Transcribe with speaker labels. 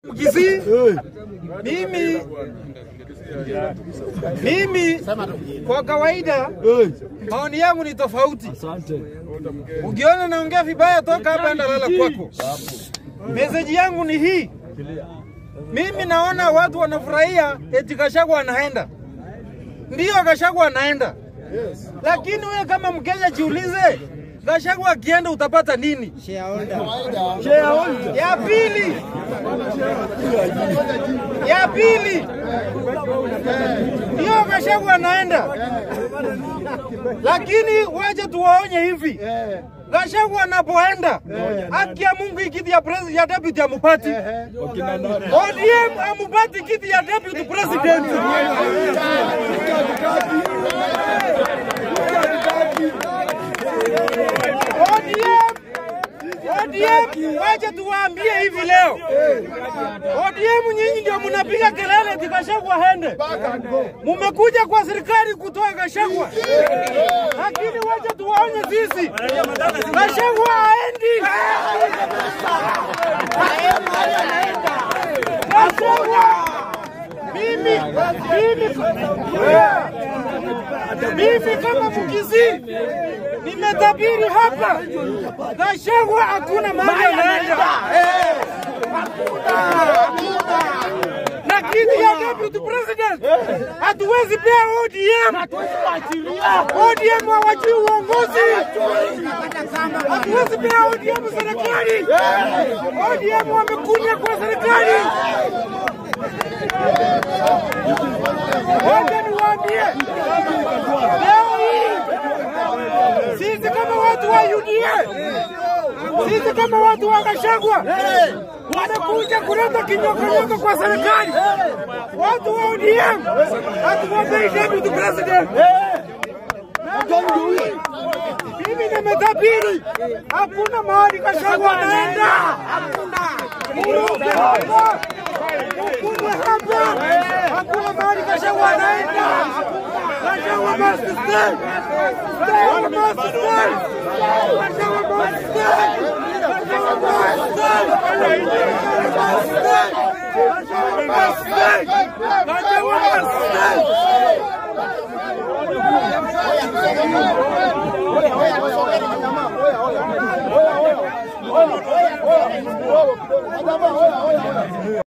Speaker 1: Kisii, mimi mimi kwa kawaida maoni yangu ni tofauti. Ukiona naongea vibaya, toka hapa, enda lala kwako. Meseji yangu ni hii, mimi naona watu wanafurahia eti Gachagua anaenda. Ndiyo, Gachagua anaenda, lakini wewe kama Mkenya jiulize, Gachagua akienda utapata nini? Ya pili, ya pili, ndio Gachagua anaenda, lakini waje tuwaonye hivi, Gachagua anapoenda, haki ya Mungu hii kiti ya president ya deputy amupati, ODM amupati kiti ya deputy president. ODM ODM, wacha tuwaambie hivi leo, ODM nyinyi ndio mnapiga kelele eti Gachagua hende, mumekuja kwa serikali kutoa Gachagua, lakini wacha tuwaonye sisi, Gachagua haendi. Gachagua mimi mimi mimi kama Mkisii nimetabiri hapa, Gachagua hakuna mahali anaenda, na kiti ya deputy president hatuwezi pea ODM. ODM hawajui uongozi, hatuwezi pea ODM serikali. ODM wamekunya kwa serikali. Wacha niwaambie leo hii sisi kama watu wa UDA, sisi kama watu wa Gachagua wanakuja kuleta kinyokonyoko kwa serikali. Watu wa ODM hatuwampei deputy president. Mimi nimetabiri hakuna mahali Gachagua anaenda, muruke hapa, mukubwe hapa, hakuna mahali Gachagua anaenda. Gachagua must stay. Gachagua must stay. Gachagua must stay. Gachagua must stay. Gachagua must stay. Gachagua must stay.